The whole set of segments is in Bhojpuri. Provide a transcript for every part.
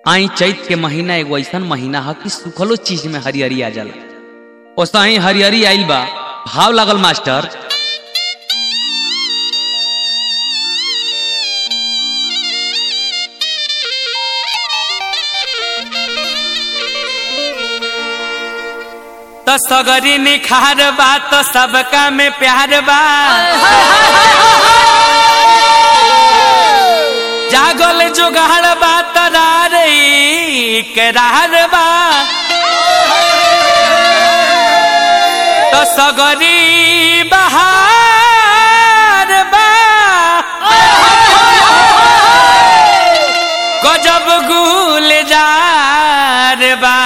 आई चैत के महीना एगो ऐसा महीना है कि सुखलो चीज में हरियरी आ जाला ओसा ही हरियरी आइल बा भाव लागल मास्टर तो सगरी निखार बा तो सबका में प्यार बा जागल जुगाड़ बा तरार करार बा तो सगरी बहार बा गजब गुल जार बा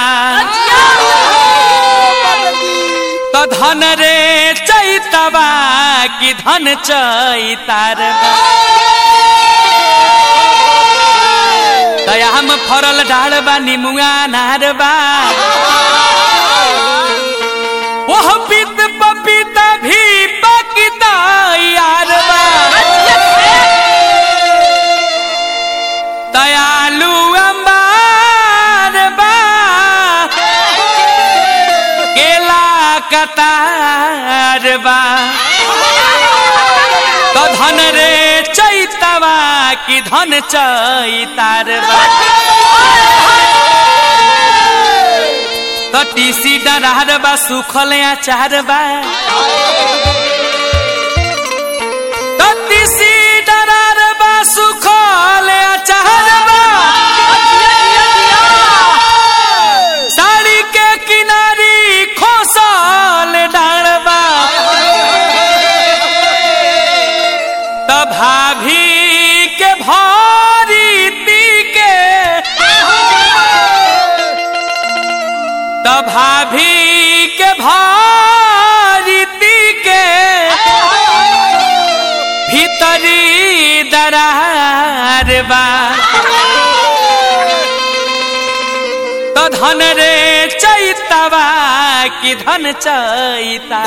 तो धन रे चैतबा कि धन चैतार बा दयाम फरल डाल बा निमुआ नार बा ओह पित पपीता भी पकिता यार बा दयालु अंबार बा केला कतार बा तो धन रे चैतवा कि धन चैतार बा तो टीसी डरार बा सुखल अचार बा तो टीसी डरार बा सुखल अचार बा साड़ी के किनारी खोसल डाड़बा तो भाभी के भारी ती के तो भाभी के भारी ती के भीतरी दरार बा तो धन रे चैतवा कि धन चैता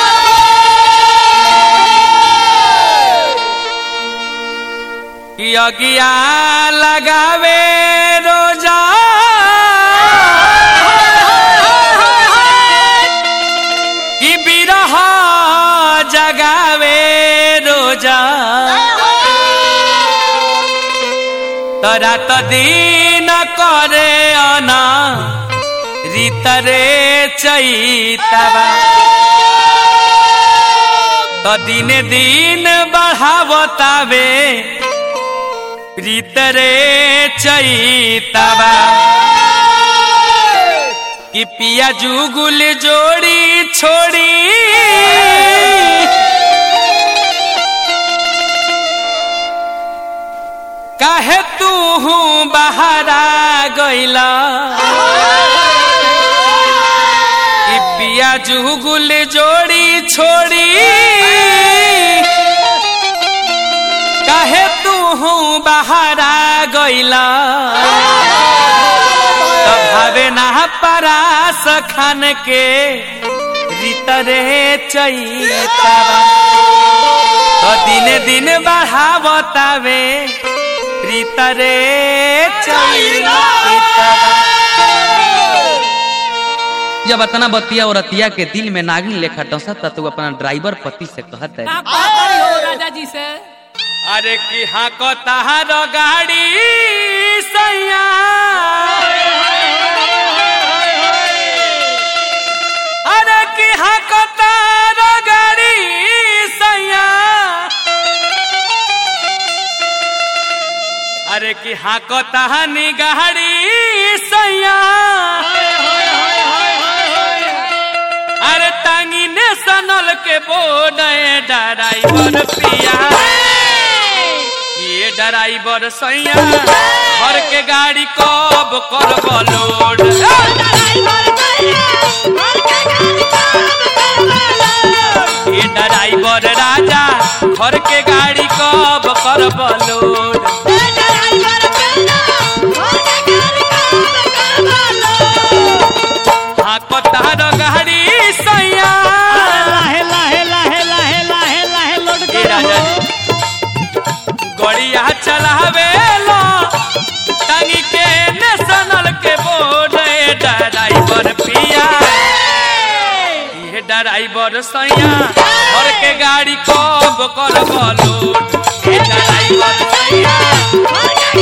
यज्ञा लगावे रोजा कि बिरह जगावे रोजा तो रात दिन करे अना रीतरे चैतवा तो दिन दिन बढ़ावतावे रीतरे चैतवा कि पिया जुगुल जोड़ी छोड़ी काहे तू हूँ बहारा गैला कि पिया जुगुल जोड़ी छोड़ी काहे तू हूँ बहारा गैला तो भावे ना परास खान के रीतरे चैतवा तो दिन दिन बढ़ावतावे रीतरे चैतवा जब अतना बतिया और रतिया के दिल में नागिन लेखा डसत तो अपना ड्राइवर पति से कहत है का कहता हो राजा जी से अरे की हाँ को तहार गाड़ी सैया अरे की हाँ को तार गाड़ी सैया अरे की हाँ को तहानी गाड़ी सैया अरे टांगी ने सनल के बोर्ड ड्राइवर पिया ये ड्राइवर सैया घर के गाड़ी कब कर लोड ये ड्राइवर राजा घर के गाड़ी कब कर लोड हाँ कतार गाड़ी सैया लाहे लाहे लाहे लाहे लाहे लाहे लोड ये राजा जी गड़िया चलावे लो टांगी के ने ड्राइवर सैया घर के गाड़ी कब कर लोड ए ड्राइवर सैया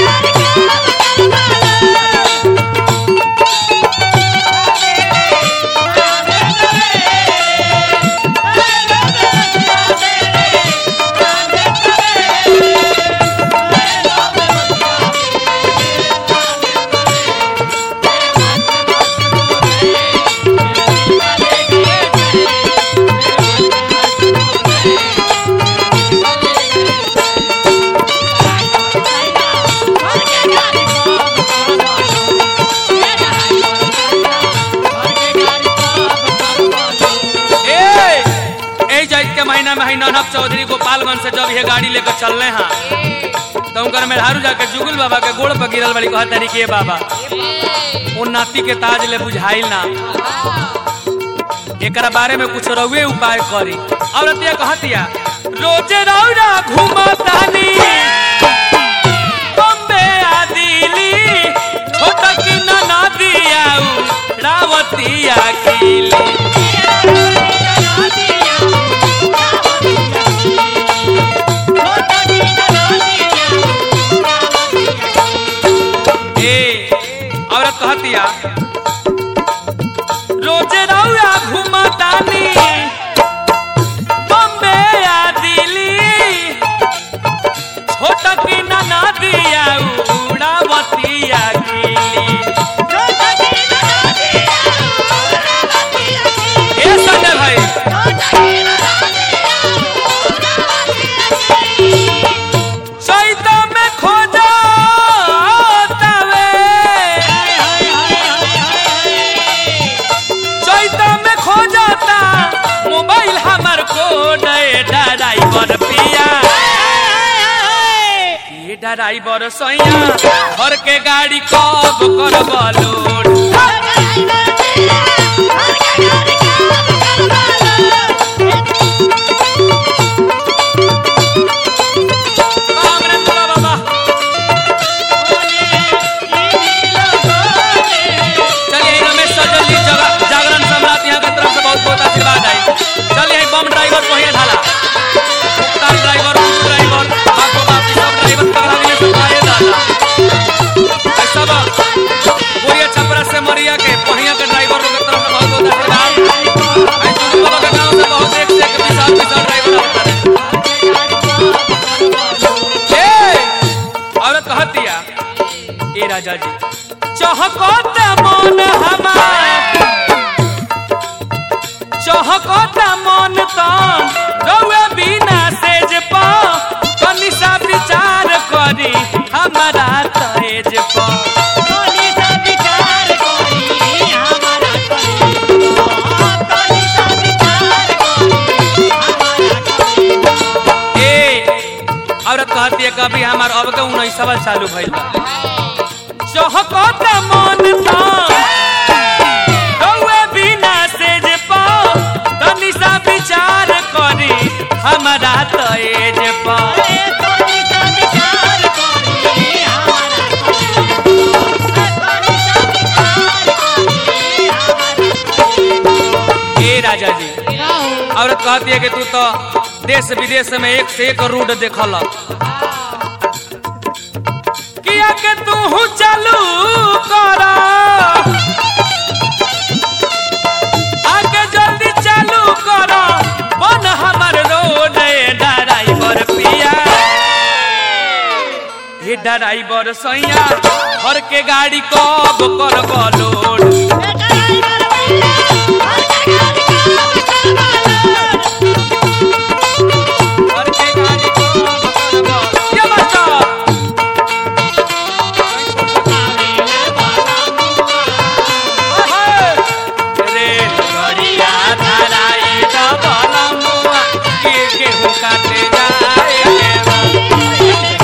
ए ए जाइत के महीना में है ननक चौधरी गोपालगंज से जब ये गाड़ी लेकर चल रहे हैं तो उनकर मेहरारू जाके जुगुल बाबा के गोड़ पर गिरल बड़ी कहत तरी के बाबा उन नाती के ताज ले बुझाइल ना एकरा बारे में कुछ रउए उपाय करी औरतिया कहतिया रोज रौरा घूमतानी बम्बे आ दिल्ली छोटा की नदिया रावतिया खिली ए औरत कहतिया रोज रौया घूमतानी बम्बे आ दिल्ली छोट की नदिया उड़ावतिया गिली ए संजय भाई चैत में खोजा चैत में खो जाता मोबाइल हमार को नए ड्राइवर पिया ये ड्राइवर सैया घर के गाड़ी कब कर लोड बाम रे तोरा बाबा चलिए रमेश सजल जी जगा- जागरण सम्राट यहाँ के तरफ से बहुत बहुत आशीर्वाद आई चलिए ई बम ड्राइवर को ही ढाला मुख्तार ड्राइवर उस ड्राइवर बापो बाप ई सब ड्राइवर पकड़ा दिए सब आए दादा ई सब बोरिया छपरा से मरिया के पहिया के ड्राइवर लोग के तरफ से बहुत बहुत आशीर्वाद आई तुम बाबा के गांव से बहुत एक से एक विशाल विशाल ड्राइवर आता है ए औरत कहतिया ए राजा जी चहकत मन हमार चहकत मन तन रउए बिना सेज प कनी सा विचार करी हमारा तेज प ए औरत कहती है कभी हमार अब के उन्नीस सवाल चालू भइल बा चहकत मन तन रउए बिना सेज प कनी सा विचार करी हमारा तेज प ए राजा जी औरत कहती है कि तू तो देश विदेश में एक से एक रूट देखल किया के तू चालू कर आगे जल्दी चालू कर बन हमर रोड ड्राइवर पिया हे ड्राइवर सैया घर के गाड़ी कब कर लोड घर के गाड़ी कब कर ये मास्टर रे गड़िया धराई डबल मुआ के गेहूं काटे जाए गे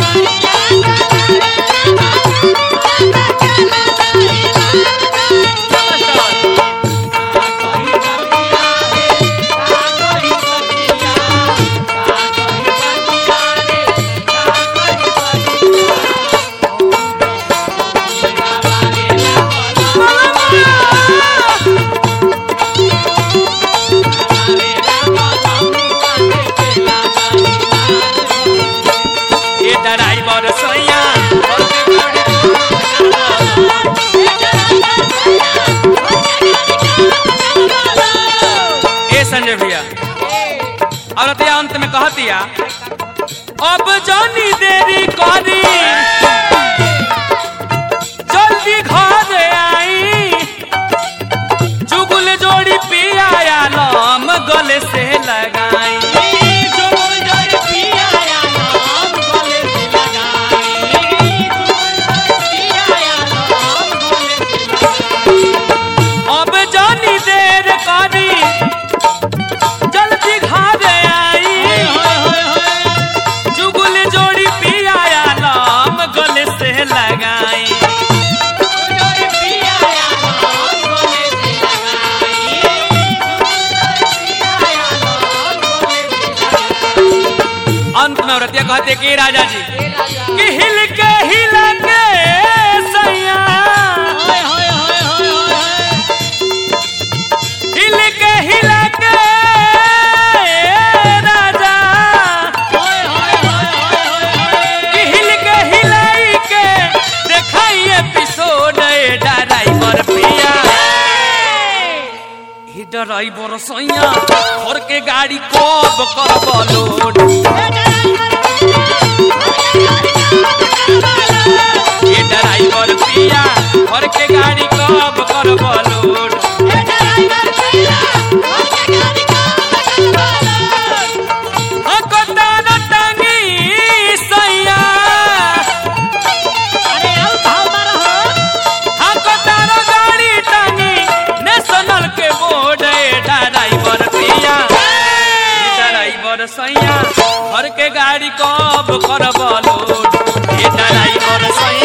कहते कि राजा जी कि हिल के हिल के सैया हिल के हिल के राजा कि हिल के हिलाई के देखाई एपिसोड ड्राइवर पिया ही ड्राइवर सैया घर के गाड़ी कब कर लोड ये ड्राइवर पिया घर के गाड़ी कब कर लोड हकोतार टांगी सैया हकोतार गाड़ी टांगी नेशनल के बोर्ड ड्राइवर पिया ड्राइवर सैया घर के गाड़ी कब कर लोड ये ड्राइवर सैया